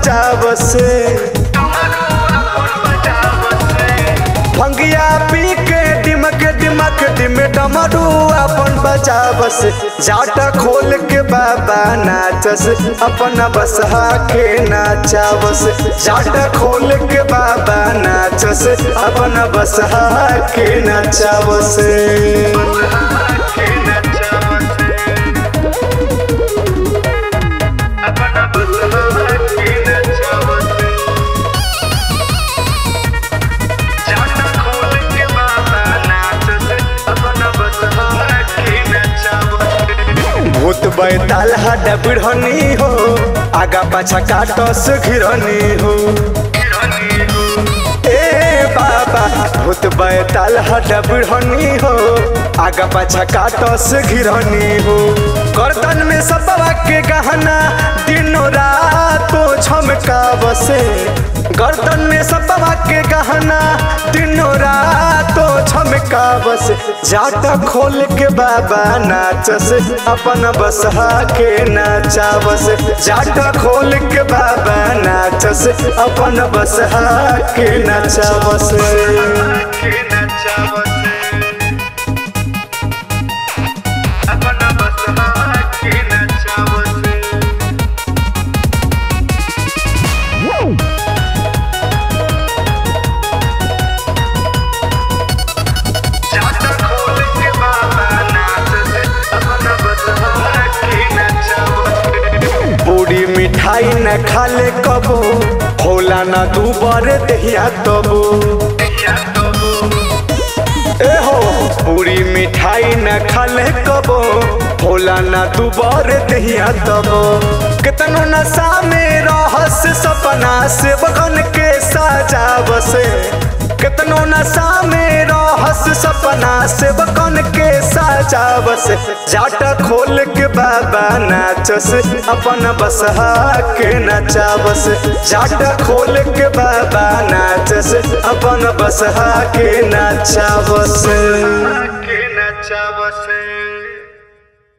बजावस भंगिया पी के डिमक डिमक डिम डमरू अपन बजावस जाटा खोल के बाबा नाचस अपन बसहा के नाचावस जाटा खोल के बाबा नाचस अपन बसहा के नाचावस भूत बैताल हड्डा बिढ़नी हो आगा पाछा काटस घिरनी हो ए बाबा भूत बैताल हड्डा बिढ़नी हो आगा पाछा काटस घिरनी हो गर्दन में सबवा के गहना दिनों रातो झमका बसे गर्दन में सबवा के गहना दिनों रातो झमका बस जाटा खोल के बाबा नाचस अपन बसहा के नाचावस जाटा खोल के बाबा नाचस अपन बसहा के नाचावस पूरी मिठाई न खाले कबो होला न दू बर दहिया तबो ए हो पूरी मिठाई न खाले कबो होला न दू बर दहिया तबो कितनो नशा में रहस सपना से बगन के सजावसे कितनो नशा में रहस सपना से बकन के सजावस जाटा खोल के बाबा नाचस अपन बसहा के नचावस जाटा खोल के बाबा नाचस अपन बसहा के नचावस